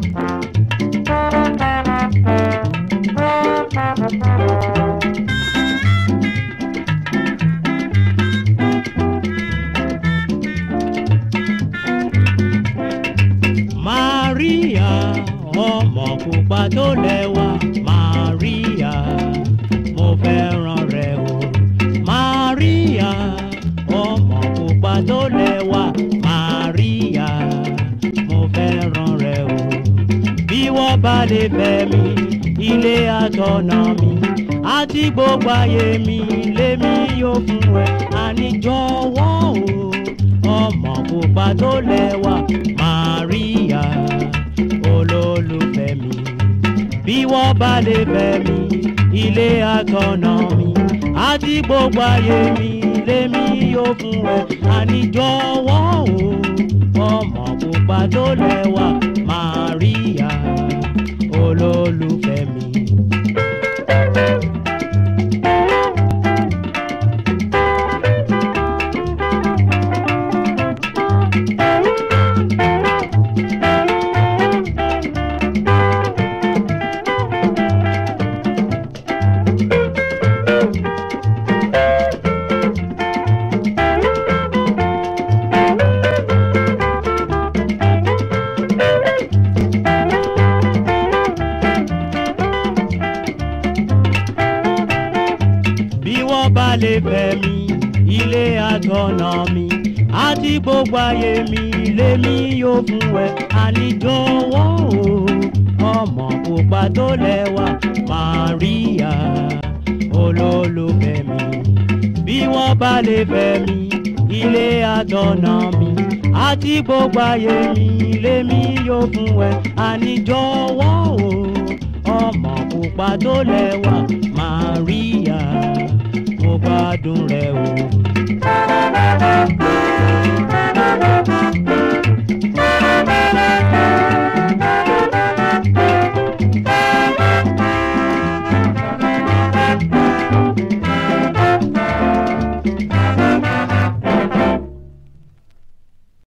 Maria ọmọ pupa tó lẹ́wà Maria mo fẹ́ràn rẹ o Maria ọmọ pupa tó lẹ́wà Maria mo fẹ́ràn rẹ o bí wọ́n bá lè fẹ́ mi ilé àtọ̀nà mi àti gbogbo ayé mi lèmi yóò fún ẹ àní jọ̀wọ́ o ọmọ pupa tó lẹ́wà Maria olólùfẹ́ mi bí wọ́n bá lè fẹ́ mi ilé àtọ̀nà mi àti gbogbo ayé mi lèmi yóò fún ẹ àní jọ̀wọ́ o ọmọ pupa tó lẹ́wà Maria olólùfẹ́ mi. bí wọ́n bá lè fẹ́ mi ilé àtọ̀nà mi àti gbogbo ayé mi lèmi yóò fún ẹ àníjọwọ́ o ọmọ pupa tó lẹ́wà Maria olólùfẹ́ mi bí wọ́n bá lè fẹ́ mi ilé àtọ̀nà mi àti gbogbo ayé mi lèmi yóò fún ẹ àníjọwọ́ o ọmọ pupa tó lẹ́wà Maria mo gbádùn rẹ o.